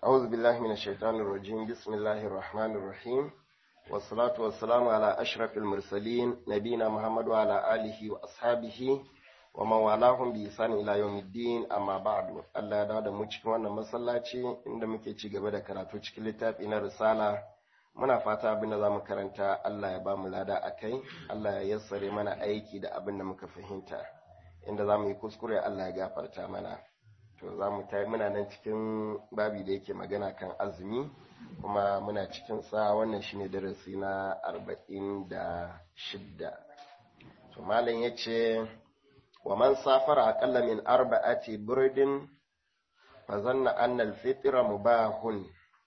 أعوذ بالله من الشيطان الرجيم بسم الله الرحمن الرحيم والصلاة والسلام على أشرف المرسلين نبينا محمد وعلى آله وأصحابه ومن والاهم بإحسان إلى يوم الدين أما بعد الله ya da mu cikin wannan masallaci inda muke ci gaba da karatu cikin littafi na risala muna fata abin da zamu karanta Allah ya ba mu lada akai Allah ya yassare mana aiki da abin da muka fahimta inda zamu yi kuskure Allah ya gafarta mana to za mu ta muna nan cikin babi da yake magana kan azumi kuma muna cikin sa wannan shine darasi na arba'in da shidda to malam ya ce wa man safara aqalla min arba'ati burdin fa zanna anna al-fitra mubahun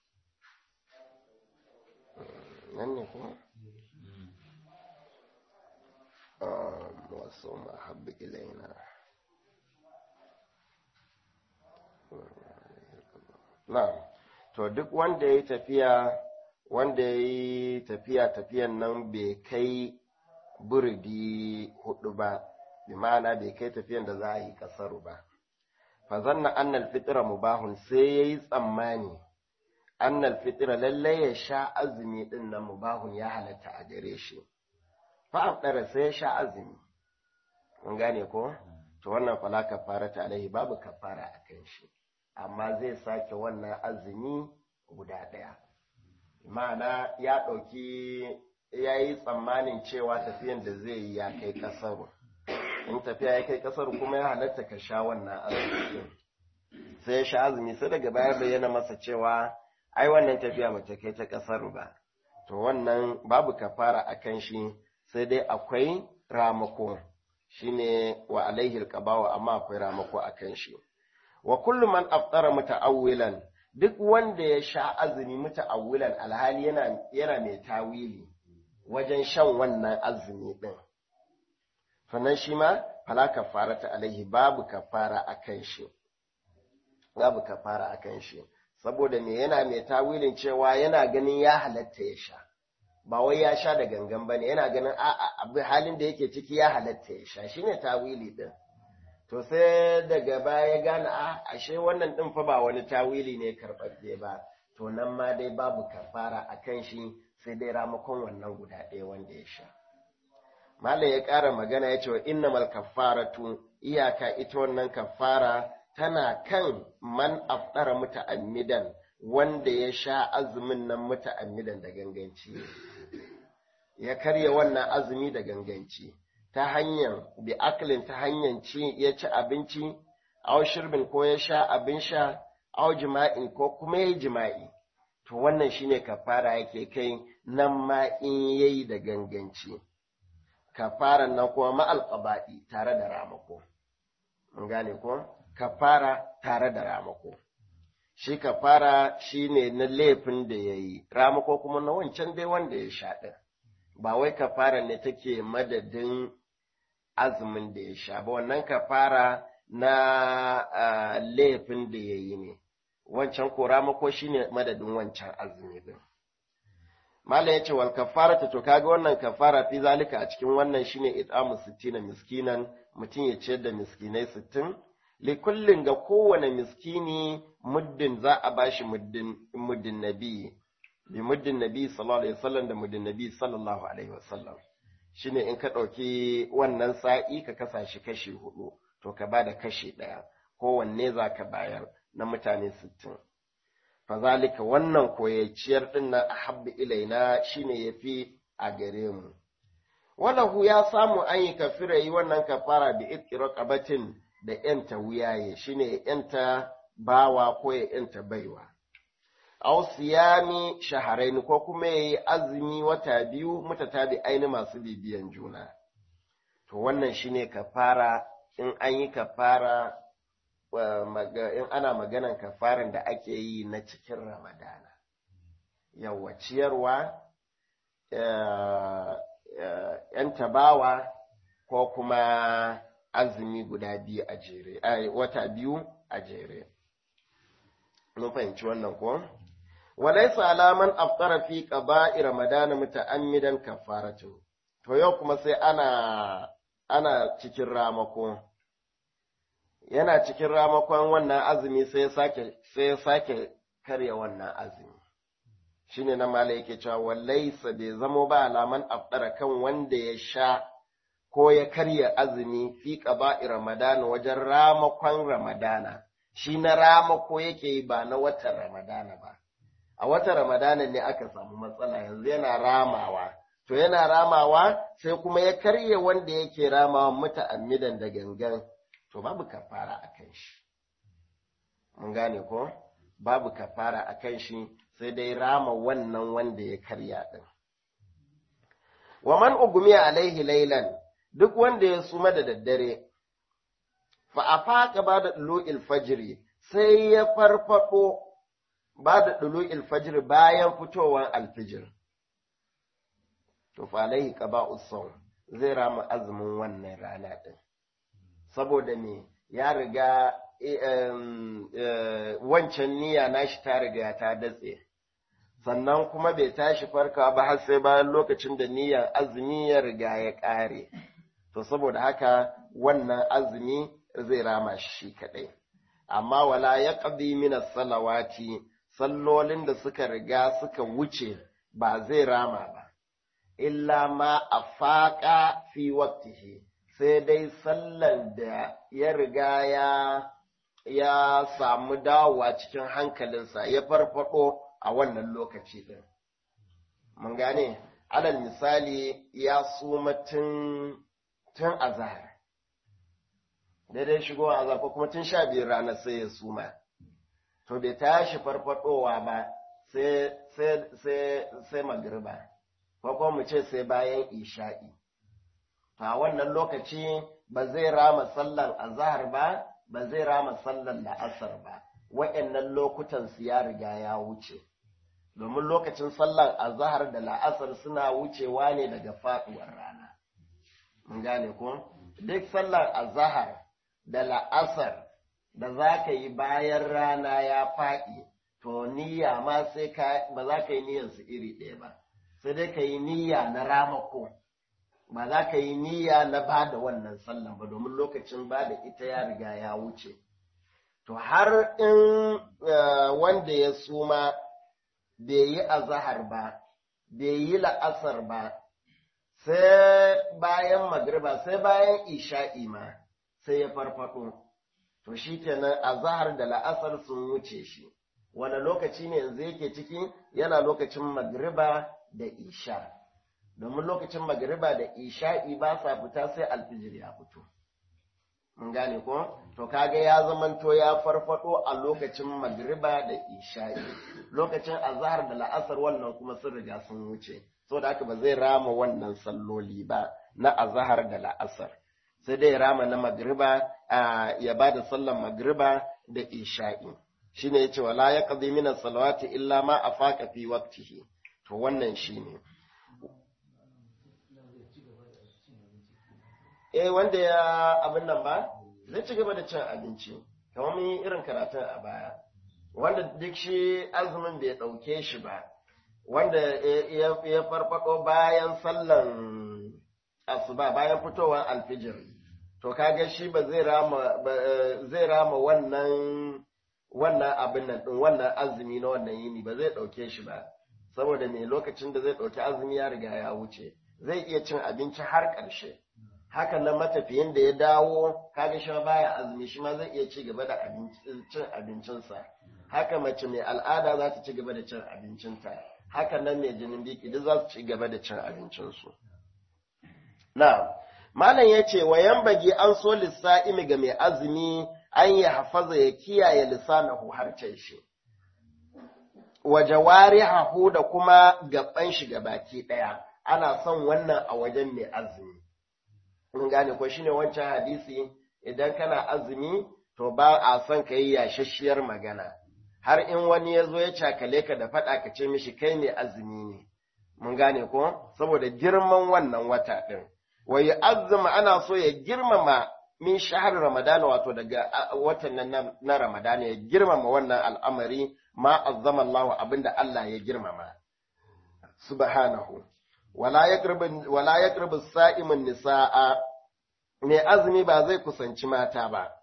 nan ne ko wasu mahabbi ilaina Na'am, to duk wanda ya yi tafiya, wanda ya yi tafiya tafiyan nan bai kai burdi hudu ba, bi ma'ana bai kai tafiyan da za a yi kasaru ba. Fazanna annal fitira mubahun sai ya yi tsammani, annal fitira lallai ya sha azumi ɗin nan mubahun ya halatta a gare shi. Fa'afɗara sai ya sha azumi, mun gane ko? To wannan fala kafara ta alaihi babu kafara a kan shi. amma zai sake wannan azumi guda ɗaya. Ma'ana ya ɗauki ya yi tsammanin cewa tafiyan da zai yi ya kai ƙasaru. In tafiya ya kai ƙasaru kuma ya halatta ka sha wannan azumi. Sai ya sha azumi sai daga baya bayyana masa cewa ai wannan tafiya ba ta kai ta ƙasaru ba. To wannan babu kafara a kan shi sai dai akwai ramako shine wa alaihi alqabawa amma akwai ramako a kan shi. wa kullu man aftara muta'awwilan duk wanda ya sha azumi muta'awwilan alhali yana yana mai tawili wajen shan wannan azumi din sannan shi ma fala kafarata alaihi babu kafara akan shi babu kafara akan shi saboda me yana mai tawilin cewa yana ganin ya halatta ya sha ba wai ya sha da gangan bane yana ganin a halin da yake ciki ya halatta ya sha shine tawili din to sai daga baya gane a ashe wannan ɗin fa ba wani tawili ne karɓaɓɓe ba to nan ma dai babu kafara a kan shi sai dai ramakon wannan guda ɗaya wanda ya sha malam ya ƙara magana ya ce wa innamal kafaratu iyaka ita wannan kafara tana kan man afɗara muta'ammidan wanda ya sha azumin nan muta'ammidan da ganganci ya karya wannan azumi da ganganci ta hanyar bi aklin ta hanyar ci ya ci abinci aw shirbin ko ya sha abin sha aw jima'in ko kuma ya jima'i to wannan shine kafara yake kai nan ma in yayi da ganganci kafaran nan kuma ma'al qaba'i tare da ramako mun gane ko kafara tare da ramako shi kafara shine na laifin da yayi ramako kuma na wancan dai wanda ya sha din ba wai kafara ne take madadin azumin da ya sha ba wannan kafara na laifin da ya yi ne wancan koramako shi ne madadin wancan azumi din Malam ya ce wal kafara ta to kaga wannan kafara fi zalika a cikin wannan shine it'amu sittina miskinan mutum ya ciyar da miskinai sittin li kullin ga kowane miskini muddin za a bashi muddin muddin nabi bi muddin nabi sallallahu alaihi wasallam da muddin nabi sallallahu alaihi wasallam shine in ka ɗauki wannan sa'i ka kasa shi kashi hudu to ka ba da kashi ɗaya kowanne za ka bayar na mutane sittin fazalika wannan koyacciyar ɗin na ahabbi ilaina shine ya fi a gare mu walahu ya samu an yi kafira yi wannan kafara da itƙiro ƙabatin da ‘yanta wuyaye shine ‘yanta bawa ko ya ‘yanta baiwa aw siyami shaharaini ko kuma yayi azumi wata biyu mutatabi aini masu bibiyan juna to wannan shine kafara in an yi kafara in ana maganan kafaran da ake yi na cikin ramadana yawa ciyarwa yan tabawa ko kuma azumi guda biyu a jere wata biyu a jere mun fahimci wannan ko walaisa alaman aftara fi qaba'i ramadana muta'ammidan kafaratu to yau kuma sai ana ana cikin ramako yana cikin ramakon wannan azumi sai ya sake sai ya sake karya wannan azumi shine na mala yake cewa wallaisa bai zamo ba alaman afdara kan wanda ya sha ko ya karya azumi fi qaba'i ramadana wajen ramakon ramadana shi na ramako yake yi ba na watan ramadana ba a watan ramadana ne aka samu matsala yanzu yana ramawa to yana ramawa sai kuma ya karya wanda yake ramawa muta'ammidan da gangan to babu kafara a kan shi mun gane ko babu kafara a kan shi sai dai rama wannan wanda ya karya din wa man ugumiya alaihi lailan duk wanda ya suma da daddare fa afaka ba da dulu'il fajri sai ya farfado ba da dulu'il fajri bayan fitowar alfijir to fa alaihi qaba'us sawm zai rama azumin wannan rana din saboda me ya riga wancan niyya nashi ta riga ta datse sannan kuma bai tashi farka ba har sai bayan lokacin da niyyar azumi ya riga ya ƙare to saboda haka wannan azumi zai rama shi kaɗai amma wala ya ƙabi mina salawati sallolin da suka riga suka wuce ba zai rama ba illa ma a faƙa fi waktihi sai dai sallan da ya riga ya ya samu dawowa cikin hankalinsa ya farfado a wannan lokaci ɗin. Mun gane, alal misali ya suma tun tun azahar. Daidai shigo azahar ko kuma tun sha biyar ranar sai ya suma. To bai tashi farfadowa ba sai sai sai sai magriba. Ko kuma mu ce sai bayan isha'i. a wannan lokaci ba zai rama sallan azahar ba ba zai rama sallan la'asar ba wa'annan lokutan su ya riga ya wuce domin lokacin sallan azahar da la'asar suna wucewa ne daga faduwar rana mun gane ko duk sallan azahar da la'asar da za ka yi bayan rana ya faɗi to niyya ma sai ka ba za ka yi niyyar su iri ɗaya ba sai dai ka yi niyya na ramako ba za ka yi niyya na ba da wannan sallan ba domin lokacin ba da ita ya riga ya wuce. To har in wanda ya suma bai yi azahar ba, bai yi la'asar ba, sai bayan magriba sai bayan isha'i ma sai ya farfado. To shi kenan azahar da la'asar sun wuce shi. Wane lokaci ne yanzu yake ciki yana lokacin magriba da isha. domin lokacin magariba da isha'i ba sa fita sai alfijir ya fito. Mun gane ko? To kaga ya zamanto ya farfado a lokacin magariba da isha'i. Lokacin azahar da la'asar wannan kuma sun riga sun wuce. So da haka ba zai rama wannan salloli ba na azahar da la'asar. Sai dai rama na magariba ya ba da sallan magariba da isha'i. Shine yace wala ya qadi min salawati illa ma afaqa fi waqtihi. To wannan shine. eh wanda ya abin nan ba zai ci gaba da cin abinci kamar mun yi irin karatun a baya wanda duk shi azumin bai ɗauke shi ba wanda ya farfado bayan sallan asuba bayan fitowar alfijir to kaga shi ba zai rama zai rama wannan wannan abin nan din wannan azumi na wannan yini ba zai ɗauke shi ba saboda me lokacin da zai ɗauki azumi ya riga ya wuce zai iya cin abinci har ƙarshe hakan nan matafiyin da ya dawo kaga shi baya azumi shi ma zai iya ci gaba da cin abincinsa haka mace mai al'ada za ta ci gaba da cin abincinta hakan nan mai jinin biki duk za su ci gaba da cin abincinsu na malam ya ce wa yambage an so lissa'imi ga mai azumi an yi hafaza ya kiyaye lissanahu harcen shi wa jawarihahu da kuma gaban shi baki ɗaya ana son wannan a wajen mai azumi mun gane ko shine wancan hadisi idan kana azumi to ba a son ka yi yashashiyar magana har in wani ya zo ya cakale ka da faɗa ka ce mishi kai ne azumi ne mun gane ko saboda girman wannan wata ɗin wa azuma ana so ya girmama min shahar ramadana wato daga watan nan na ramadana ya girmama wannan al'amari ma azzama Allah abinda Allah ya girmama subhanahu wala yaqrabu wala yaqrabu sa'imun nisaa mai azumi ba zai kusanci mata ba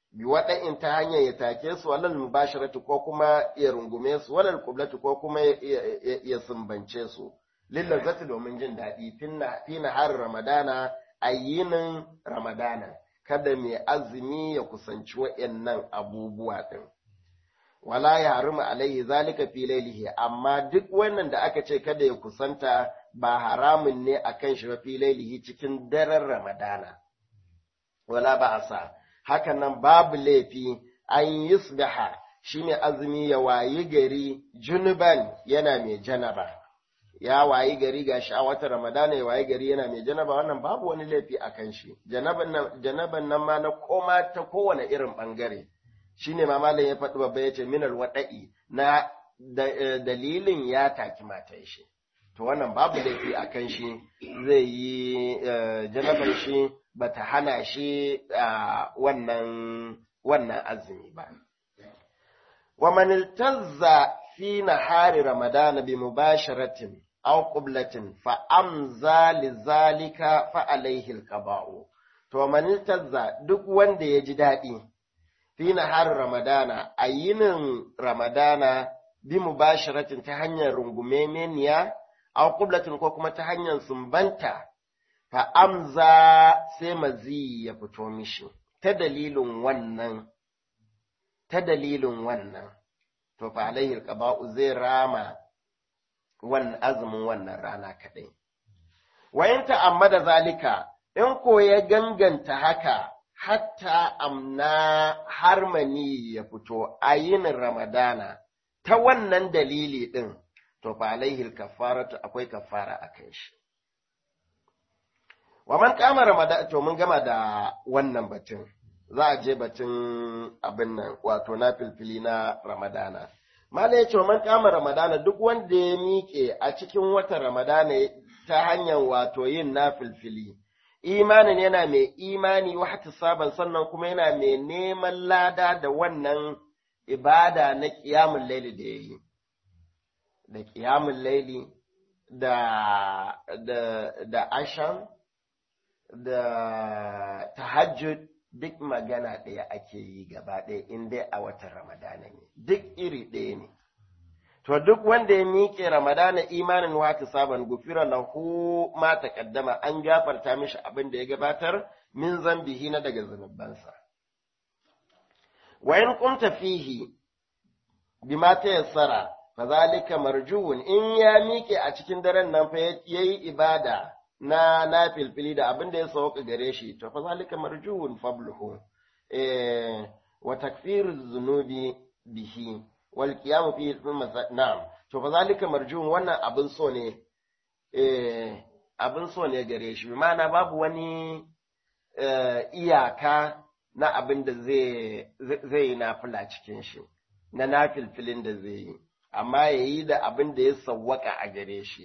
bi waɗa'in ta hanyar ya take su walal mubasharatu ko kuma ya rungume su walal kublatu ko kuma ya sumbance su lillazzati domin jin daɗi fi har ramadana a yinin ramadana kada mai azumi ya kusanci waɗannan abubuwa ɗin wala ya haruma alaihi zalika fi lailihi amma duk wannan da aka ce kada ya kusanta ba haramun ne akan shi ba fi lailihi cikin daren ramadana wala ba asa haka nan babu laifi an yusbiha shine azumi ya wayi gari junuban yana mai janaba ya wayi gari ga shi a wata ramadana ya wayi gari yana mai janaba wannan babu wani laifi a kan shi janaban nan ma na koma ta kowane irin bangare shine ma malam ya faɗi babba ya ce minal waɗa'i na dalilin ya taki matan shi to wannan babu laifi a kan shi zai yi janabar shi bata hana shi wannan wannan azumi ba wa man iltazza fi nahari ramadana bi mubasharatin aw qublatin fa amza lizalika fa alayhi alqaba'u to man iltazza duk wanda ya ji daɗi fi nahari ramadana a yinin ramadana bi mubasharatin ta hanyar rungumemeniya aw qublatin ko kuma ta hanyar sumbanta fa amza sai mazi ya fito mishi ta dalilin wannan ta dalilin wannan to fa alaihi alqaba'u zai rama wannan azumin wannan rana kadai wayan ta'ammada zalika in ko ya ganganta haka hatta amna harmani ya fito a yinin ramadana ta wannan dalili din to fa alaihi alkafaratu akwai kafara akan shi wa man kama ramadan to mun gama da wannan batun za a je batun abin nan wato na filfili na ramadana mala ya ce wa man kama ramadana duk wanda ya miƙe a cikin watan ramadana ta hanyar wato yin na filfili imanin yana mai imani wa saban sannan kuma yana mai neman lada da wannan ibada na ƙiyamun laili da ya yi da ƙiyamun laili da da da asham da tahajjud duk magana ɗaya ake yi gaba ɗaya in dai a watan ramadana ne duk iri ɗaya ne to duk wanda ya miƙe ramadana imanin wata saban gufira lahu ma taqaddama an gafarta mishi abin da ya gabatar min zambihi na daga zunubansa wa in qumta fihi bima tayassara fazalika marjuun in ya miƙe a cikin daren nan fa yayi ibada na na filfili da abin da ya sauka gare shi to fa zalika marjuun fabluhu eh wa takfiru dhunubi bihi wal qiyam fi na'am to fa zalika marjuun wannan abin so ne eh abin so ne gare shi ma'ana babu wani iyaka na abin da zai zai yi nafila cikin shi na nafilfilin da zai yi amma yayi da abin da ya sawwaka a gare shi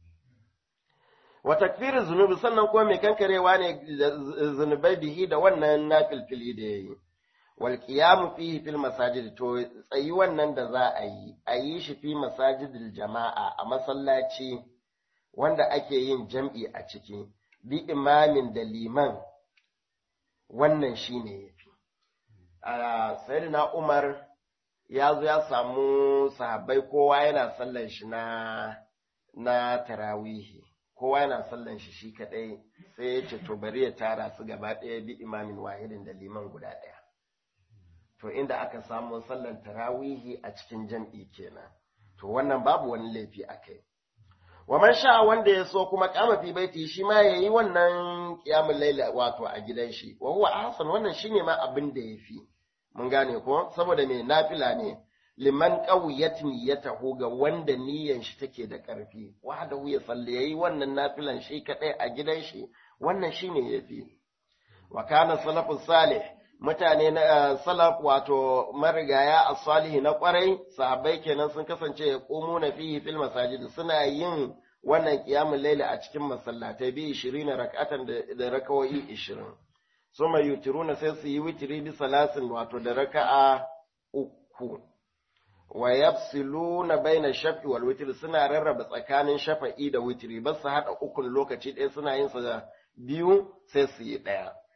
wa takfirin zunubi sannan kuma mai kankarewa ne zunubai bihi da wannan nafilfili da ya yi wal qiyamu fihi fil masajid to tsayi wannan da za a yi a yi shi fi masajidil jama'a a masallaci wanda ake yin jam'i a ciki bi imamin da liman wannan shine yafi a sayyidina Umar ya zo ya samu sahabbai kowa yana sallan shi na na tarawihi kowa yana sallan shi shi kadai sai ya ce to bari ya tara su gaba ɗaya bi imamin wahidin da liman guda ɗaya to inda aka samu sallan tarawihi a cikin jam'i kenan to wannan babu wani laifi a kai wa man sha wanda ya so kuma kama fi baiti shi ma yayi wannan qiyamul layl wato a gidan shi wa huwa ahsan wannan shine ma abin da yafi mun gane ko saboda me nafila ne liman qawiyat niyyatahu ga wanda niyyan shi take da ƙarfi wahda ya salli yayi wannan nafilan shi kadai a gidan shi wannan shine yafi wa kana salafus salih mutane na salaf wato marigaya as-salihi na kwarai sahabbai kenan sun kasance ya qumu na fihi fil masajid suna yin wannan qiyamul layl a cikin masallatai bi 20 rak'atan da rakawoyi 20 suma yutiruna sai su yi witiri bi salasin wato da raka'a uku wa yafsiluna baina shafi wal witri suna rarraba tsakanin shafa'i da witri ba su hada ukun lokaci ɗaya suna yin sa biyu sai su yi ɗaya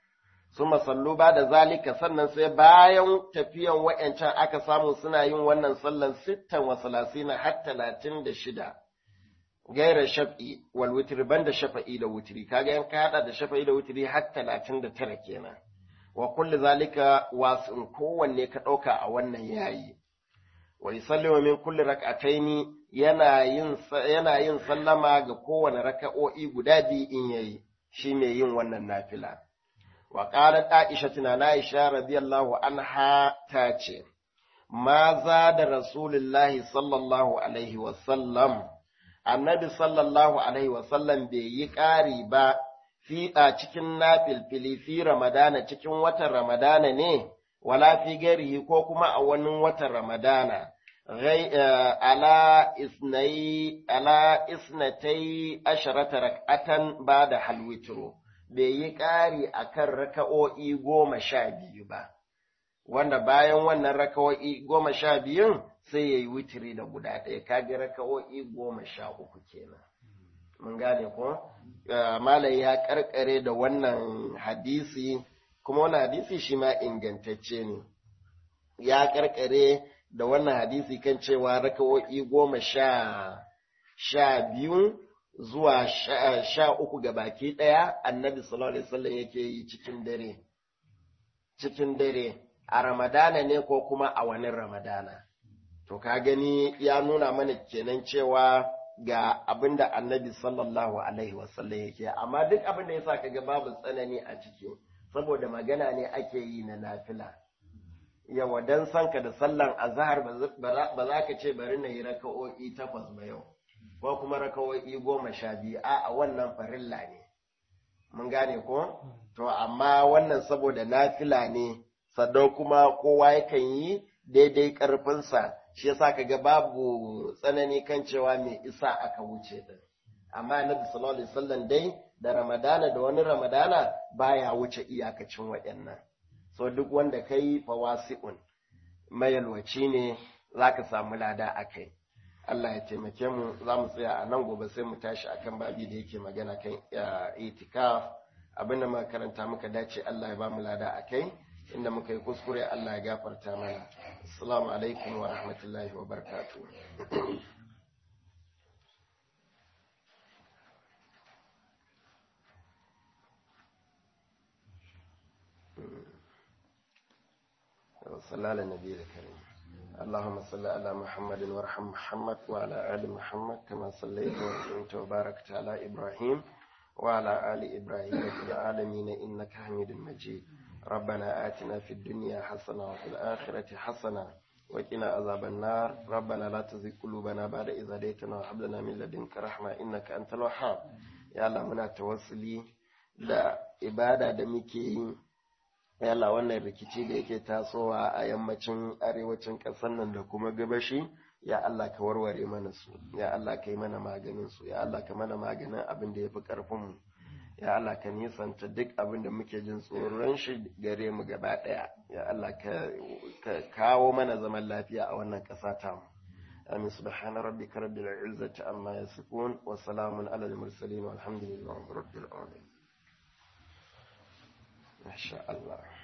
suma sallu ba da zalika sannan sai bayan tafiyan wa'yancan aka samu suna yin wannan sallan sittan wa salasina har talatin da shida gaira shaf'i wal witri banda shafa'i da wutri kaga yan ka hada da shafa'i da wutri har talatin da tara kenan wa kulli zalika wasin kowanne ka ɗauka a wannan yayi wa yusallimu min kulli rak'ataini yana yin yana yin sallama ga kowane raka'o'i guda biyu in yayi shi mai yin wannan nafila wa qalat aisha tana aisha radiyallahu anha ta ce ma za da rasulullahi sallallahu alaihi wa sallam annabi sallallahu alaihi wa sallam bai yi ƙari ba fi a cikin nafilfili fi ramadana cikin watan ramadana ne wala fi garihi ko kuma a wani watan ramadana ala isnai ala isnatai asharata rak'atan ba da halwitro bai yi ƙari a kan raka'o'i goma sha biyu ba wanda bayan wannan raka'o'i goma sha biyun sai ya yi witiri da guda ɗaya kaga raka'o'i goma sha uku kenan mun gane ko malai ya karkare da wannan hadisi kuma wannan hadisi shi ma ingantacce ne ya karkare da wannan hadisi kan cewa raka'o'i goma sha sha biyu zuwa sha uku ga baki ɗaya annabi sallallahu alaihi wasallam yake yi cikin dare cikin dare a ramadana ne ko kuma a wani ramadana to ka gani ya nuna mana kenan cewa ga abin da annabi sallallahu alaihi wasallam yake amma duk abin da yasa kaga babu tsanani a ciki saboda magana ne ake yi na nafila yawa dan sanka da sallan azhar ba za ka ce bari na yi raka'o'i takwas ba yau ko kuma raka'o'i goma sha biyu a wannan farilla ne mun gane ko to amma wannan saboda nafila ne sannan kuma kowa yakan yi daidai karfinsa shi yasa kaga babu tsanani kan cewa mai isa aka wuce din amma annabi sallallahu alaihi wasallam dai da ramadana da wani ramadana baya wuce iyakacin waɗannan so duk wanda kai fawasi'un mayalwaci ne zaka samu lada akai Allah ya taimake mu za mu tsaya a nan gobe sai mu tashi akan babi da yake magana kan itikaf abinda muka karanta muka dace Allah ya ba mu lada akai inda muka yi kuskure Allah ya gafarta mana assalamu alaikum wa rahmatullahi wa barakatuh صلى على النبي الكريم اللهم صل على محمد وارحم محمد وعلى آل محمد كما صليت وسلمت وباركت على إبراهيم وعلى آل إبراهيم في العالمين إنك حميد مجيد ربنا آتنا في الدنيا حسنة وفي الآخرة حسنة وقنا عذاب النار ربنا لا تزغ قلوبنا بعد إذ هديتنا وهب لنا من لدنك رحمة إنك أنت الوهاب يا الله muna tawassuli da ibada da muke yi yalla wannan rikici da yake tasowa a yammacin arewacin ƙasar nan da kuma gabashi ya Allah ka warware mana su ya Allah ka yi mana maganin su ya Allah ka mana maganin abin da ya fi ƙarfin mu ya Allah ka nisanta duk abin da muke jin tsoron shi gare mu gaba ɗaya ya Allah ka kawo mana zaman lafiya a wannan ƙasa ta mu amin subhana rabbika rabbil izzati amma yasifun wa salamun alal mursalin walhamdulillahi rabbil alamin masha Allah